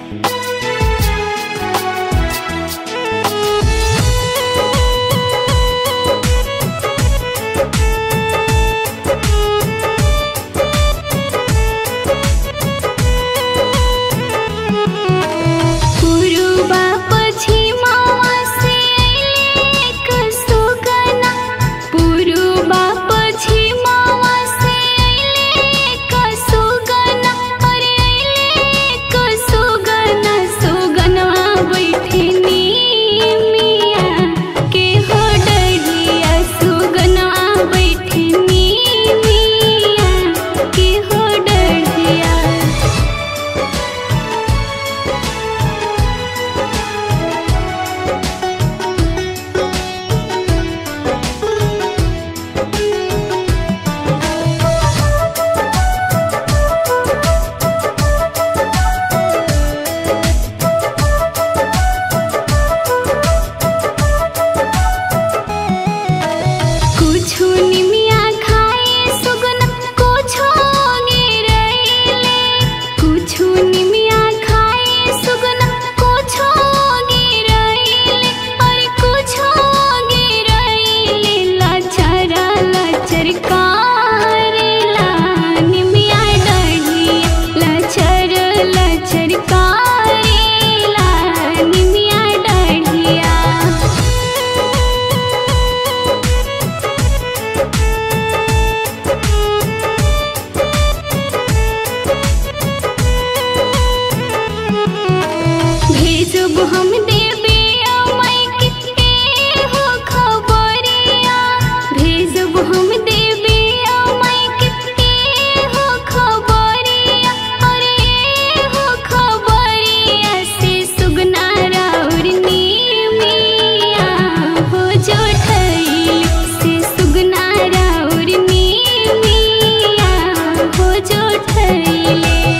पुरुबा पश्चिमावा से एक सुगना पुरुबा पश्चिमावा से एक सुगना अरे एक सुगना सुगना बैठे मिया के हो डरिया सुगना बैठे मिया के हो डरिया कुछु निमिया खाए सुगन कुछु गिरैले कुछु निमिया खाए सुगन कुछु गिरैले और कुछु गिरैले लचरा लचर कारेला निमिया डढ़िया लचर लचर कारेला निमिया डढ़िया भेजब हम देबे माई के हो खबरिया भेजब हम देबे माई के हो खबरिया अरे हो खबरिया से सुगना राउर मिया हो जो ठैली से सुगना राउर मिया हो जो ठैली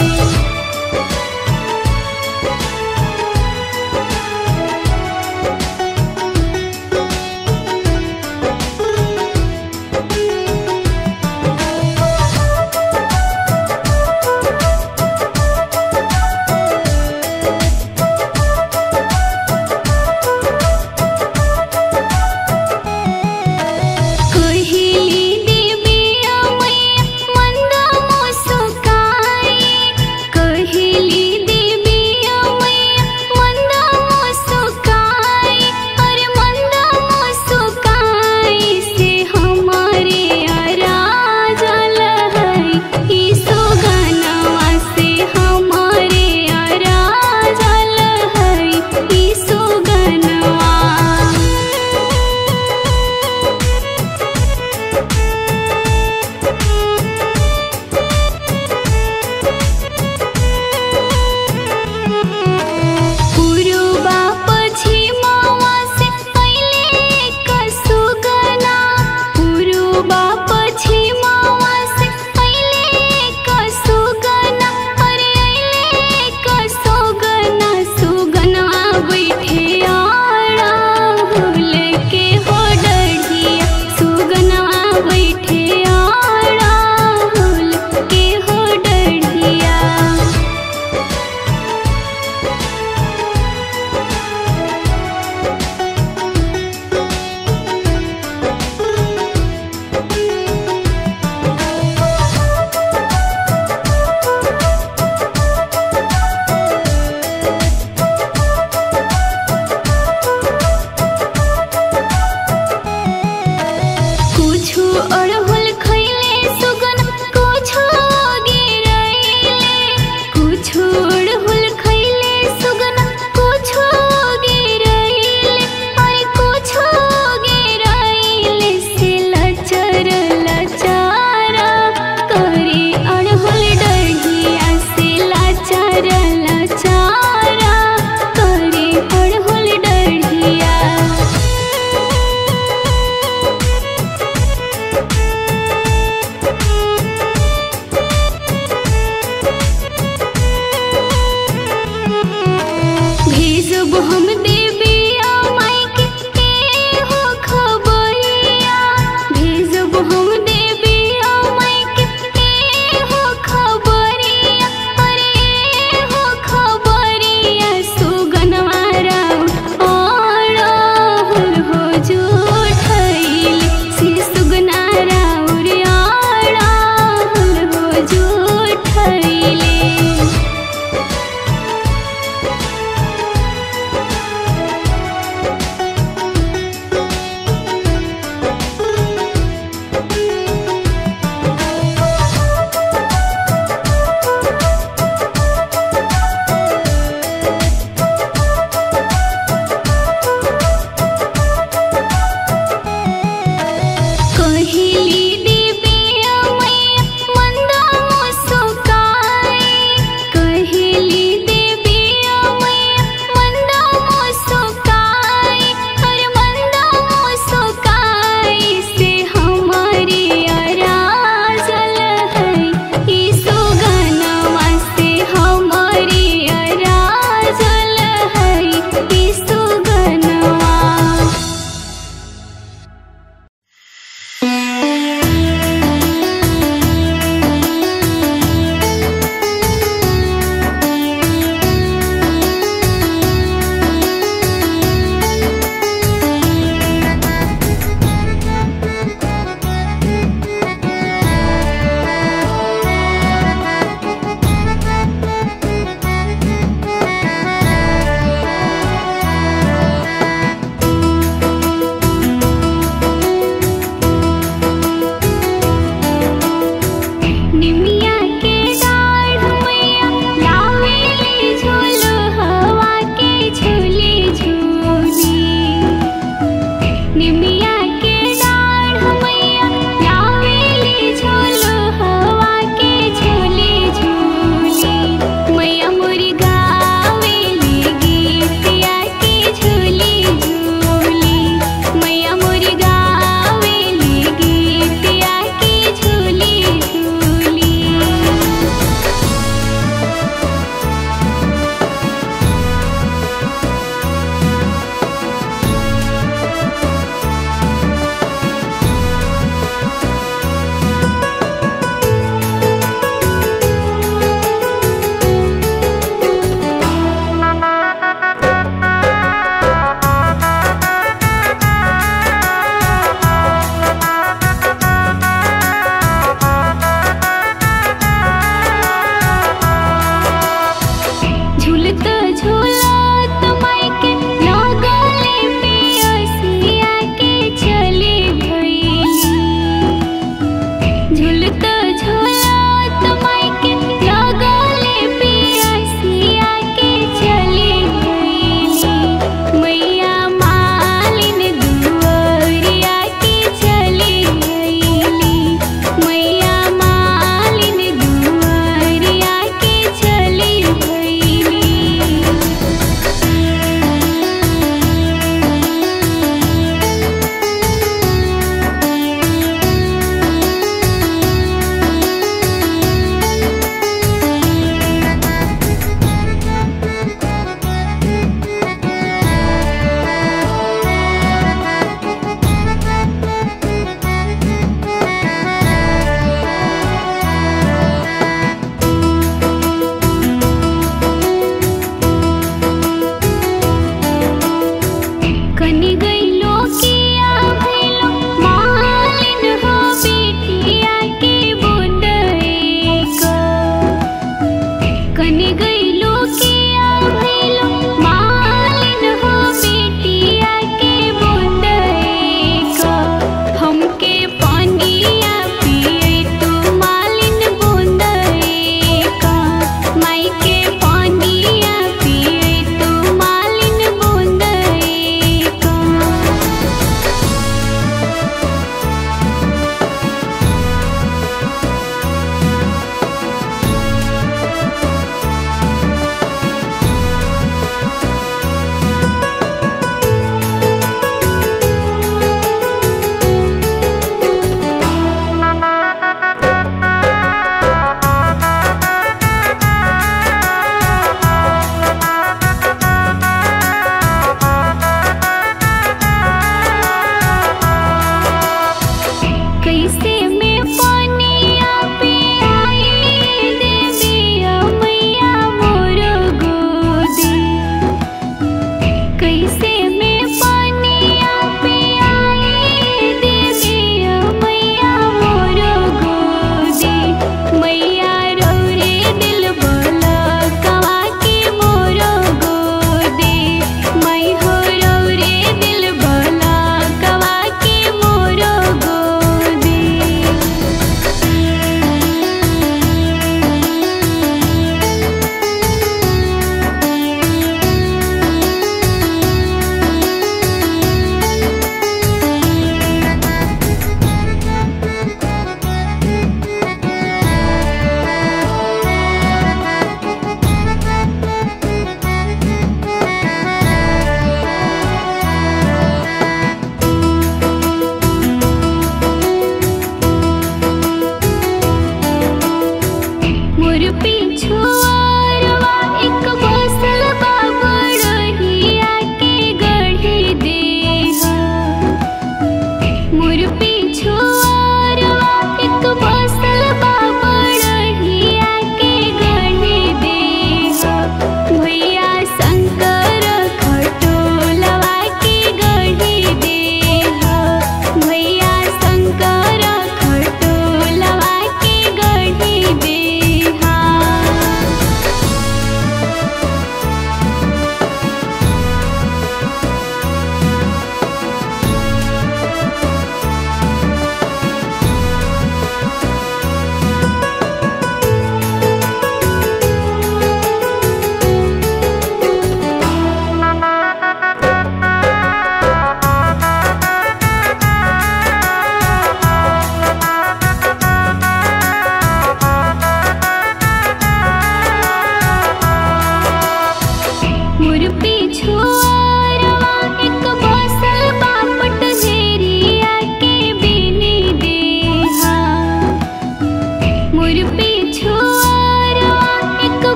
कहिली देवी मैया मंद मुस्काई कहिली देवी मैया मंद मुस्काई अरे मंद मुस्काई से हमारे अराजल है ई सुगनवा से हमारे अराजल है ई सुगनवा पुरुबा पश्चिमावा से अइले एक सुगना पुरुबा पश्चिमावा से अइले एक सुगना अरे अइले एक सुगना सुगना बैठे आड़ा हुल के हो डढ़िया सुगना बैठे आड़ा हुल के हो डढ़िया कुछु अड़हुल खैले सुगन कुछु गिरैले कुछु अड़हुल खैले सुगन कुछु गिरैले और कुछु गिरैले से लचर लचारा करे अड़हुल डढ़िया से लचर लचारा करे अड़हुल डढ़िया भेजब हम देबे माई के हो खबरिया भेजब हम देबे माई के हो खबरिया अरे हो खबरिया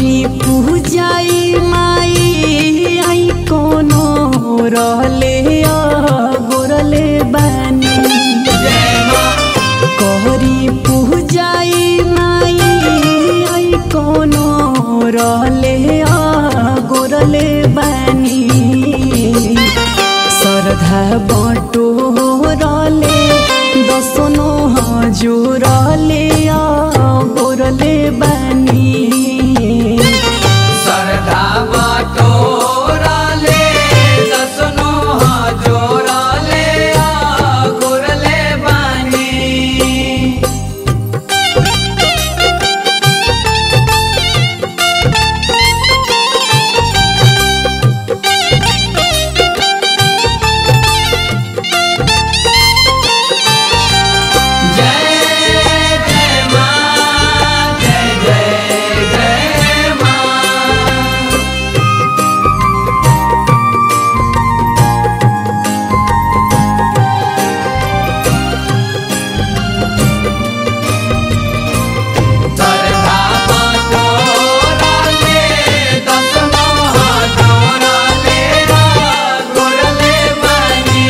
कहरी पूजाई माई आई कोनो रहले गोरले बानी कहरी पूजाई माई आई कोनो रहले गोरले बानी श्रद्धा बटो रले दसनो हजुरले गोरले बानी सरधा बटोरले दसनो जोरले गुरले बानी जय जय मां जय जय जय मां सरधा बटोरले दसनो जोरले गुरले बानी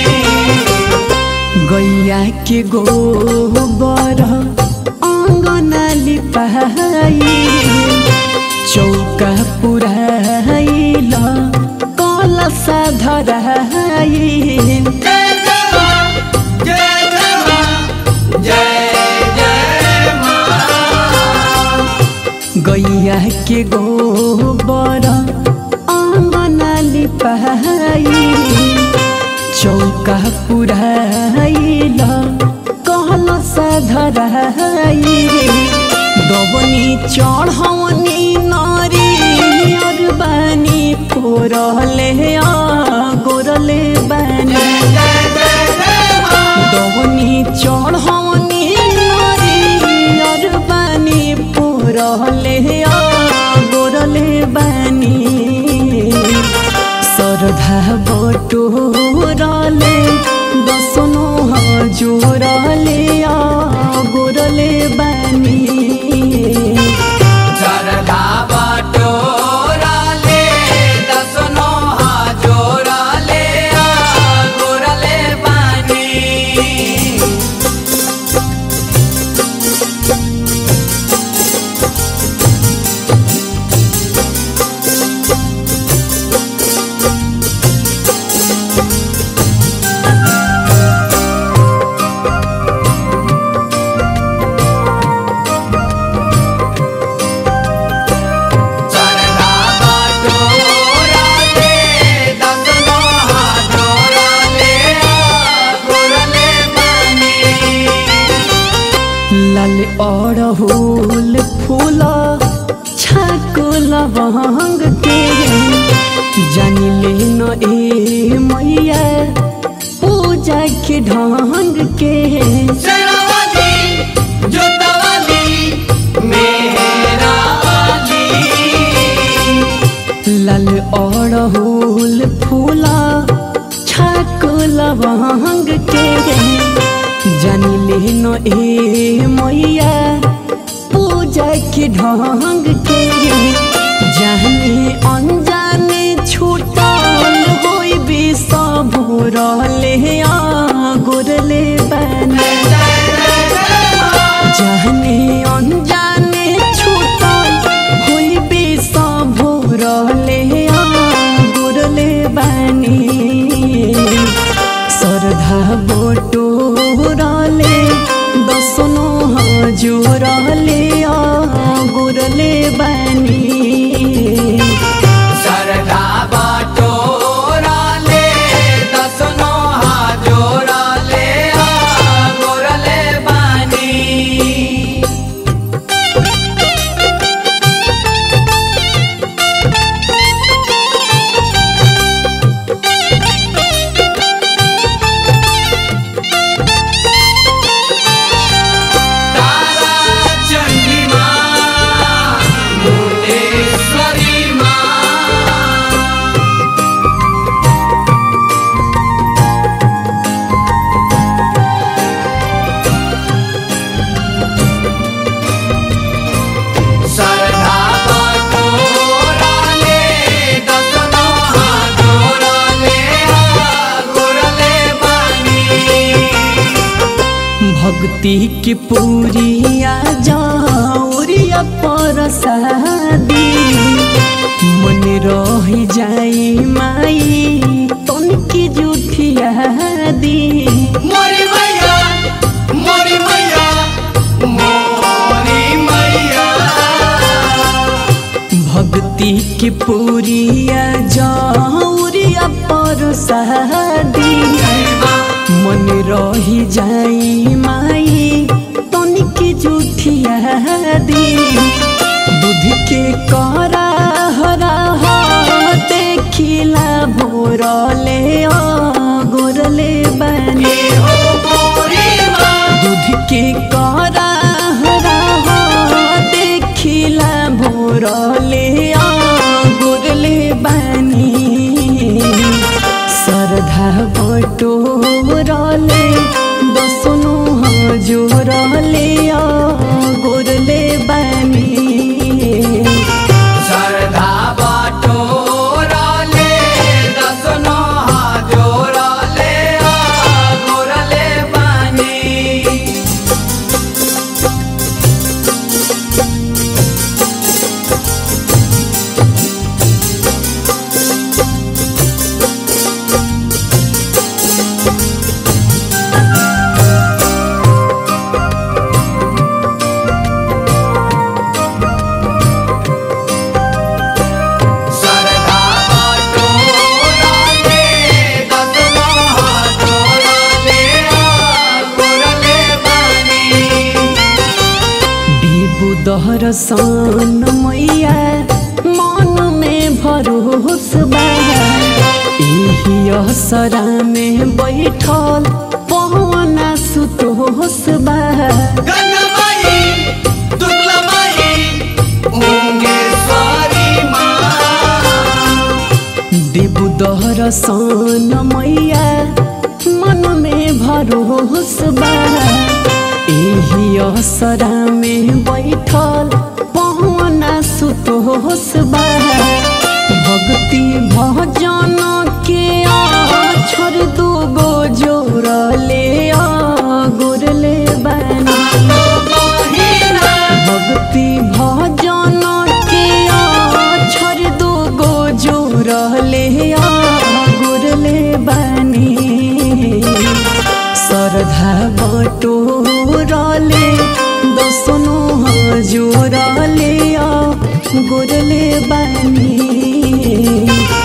गैया के गोबर अङ्गना लिपाई चौका पुराइल कलसा धराइल जय जय मां जय जय मां जय जय मां गैया के गोबर अङ्गना लिपाई चौका पुराइल कलसा धराइल दबनी चढौनी नरी अरबानी पोरले गोरले बानी जय जय जय मां दवनी चढौनी नरियर बानी पुरले गोरले बानी श्रद्धा बटोरले दसनो हजुरले गोरले बानी सरधा बटोरले दसनो जोरले गुरले बानी सरधा बटोरले दसनो जोरले गुरले बानी लाल अड़हुल फूल छाको लवंग के जानिले न ए मैया पूजा के ढंग के शेरावाली जोतवाली मेहरा वाली लाल अड़हुल फूल छाको लवंग के जानिले न ए मैया पूजा के ढंग के जाने अनजाने छूटल होई सब रहले गोरले बानी जाने अनजाने छूटल होई सब रहले गोरले बानी श्रद्धा बटोरले दसनो हजुरले गोरले बानी भक्ति की पूरिया जाऊरिया पर शादी मन रह जाई माई तनकी जुठिया दी मोरी मैया मोरी मैया मोरी मैया भक्ति की पूरिया जाऊरिया पर शादी मन रही जाई माई तनिक जुठिया दी दूध के करा हरा हो देखिला भोरले गोरले बने हो मोरी माँ दूध के करा हरा हो देखिला भोरले गोरले बानी श्रद्धा बटोरले दसनो जोरले गोरले बानी श्रद्धा बटोरले दसनो जोरले गोरले बानी श्रद्धा बटोरले दसनो जोरले गोरले बानी बिबु दहरसन मैया मन में भरोस बा एही असरा में बैठल पवना सुतोस बा गंगमाई दुर्लमाई ओंगेश्वरी माँ देबु दहरसन मैया मन में भरोस बा एही असरा में बैठल पवना सुतोस बा भक्ति भजन के छोड़ दू गो जोड़ले गोरले बना भक्ति भजन के छोड़ दू गो जोड़ले गोरले बानी श्रद्धा बटोरले दसनो जोड़ले गोरले बानी